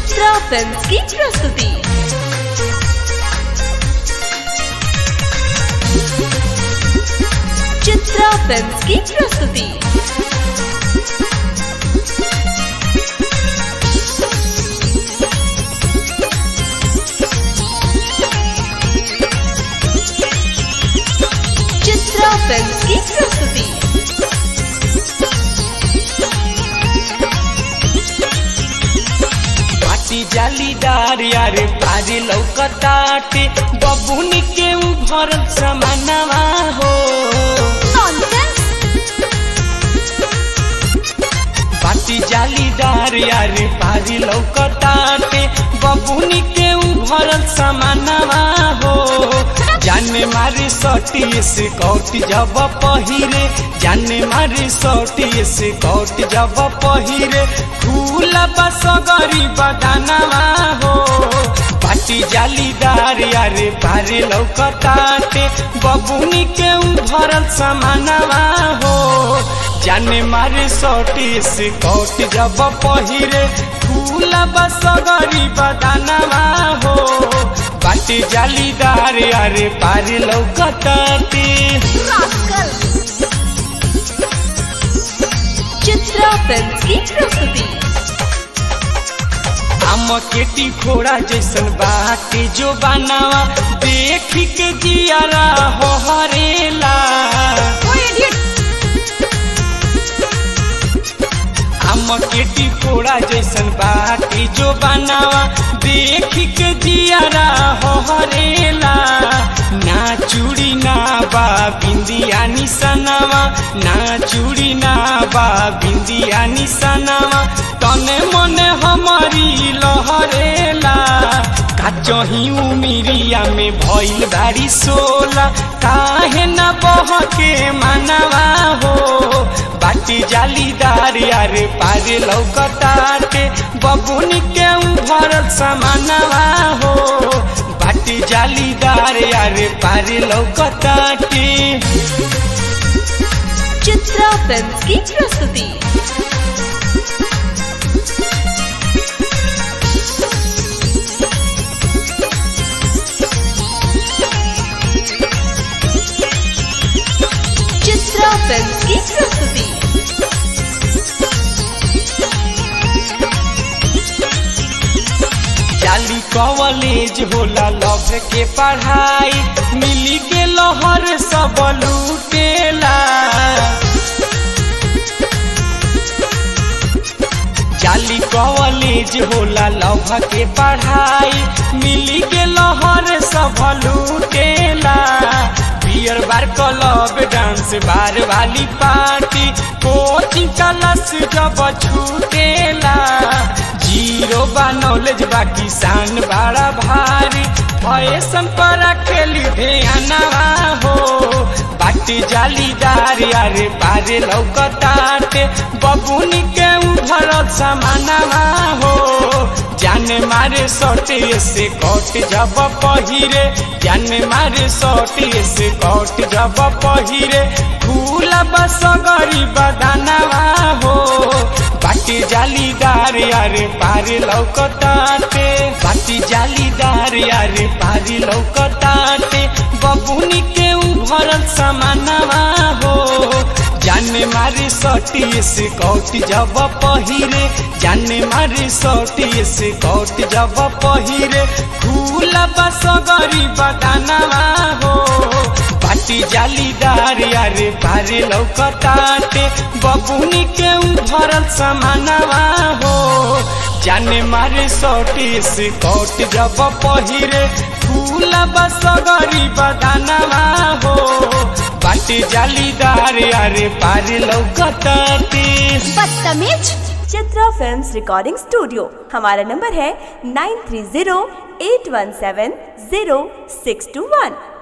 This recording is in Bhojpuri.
चित्रा फिल्म्स की प्रस्तुति चित्रा फिल्म्स की प्रस्तुति चित्रा फिल्म्स की प्रस्तुति पाटी जालीदार यारे पारी लौकताटे बबुनी के उभर समानवा हो पाटी जालीदार यारे पारी लौकताटे बबुनी के उभर समानवा हो जाने मारे सटी से कौटी जब पहिरे जाने मारे सटी से कौटी जब पहिरे फूल बस गरीब दानवा हो पाटी जालीदार यारे पारे लौकताटे बबुनी के उभरल समानवा हो जाने मारे सटी से कौटी जब पहिरे फूल बस गरीब दानवा हो पाटी जालीदार यारे पारे लौकताटे चित्रा फिल्म्स की प्रस्तुति हम केटी घोड़ा जैसन बाटे जो बनावा देख के जियारा हो हरेला हम केटी घोड़ा जैसन बाटे जो बनावा देख के जियारा हो हरेला ना चूड़ी ना बा बिंदिया निसनवा ना चूड़ी ना बा बिंदिया निसनवा तने मने हमारी लहरेला काचही उमिरिया में भइल बारी सोला काहे न बहके मानवा हो बाटी जालीदार यारे पारे लौकताटे बबुनी के उभरल समानवा हो बाटी जालीदार यारे पारे लौकताटे चित्रा फिल्म्स की प्रस्तुति चित्रा फिल्म्स की प्रस्तुति जाली कॉलेज होला लव के पढ़ाई मिली के लहर सब लूटेला जाली कॉलेज होला लव के पढ़ाई मिली के लहर सब लूटेला beer bar club dance bar वाली पार्टी कोचिंग क्लास जब छूटेला जीरो बा नॉलेज बा किसान बड़ा भारी फैशन पर खेली ध्यानवा हो बाटी जालीदार यारे पारे लौकताटे बबुनी के उभरल समानवा हो जाने मारे सटे से कट जब पहिरे जाने मारे सटे से कट जब पहिरे फूल बस गरीब दानवा हो बाटी जालीदार यारे पारे लौकताटे बाटी जालीदार यारे पारी लौकताटे बबुनी के उभरल समानवा हो जाने मारे सटी से कौटी जब पहिरे जाने मारे सटी से कौटी जब पहिरे फूल बस गरीब दानवा हो पाटी जालीदार यारे पारे लौकताटे बबुनी के उभरल समानवा हो जाने मारे सटी से कौट जब पहिरे फूल बस गरीब दानवा हो बाटी जालीदार यारे पारे लौकताटे बदतमीज चित्रा फिल्म्स रिकॉर्डिंग स्टूडियो हमारा नंबर है nine three zero eight one seven zero six two वन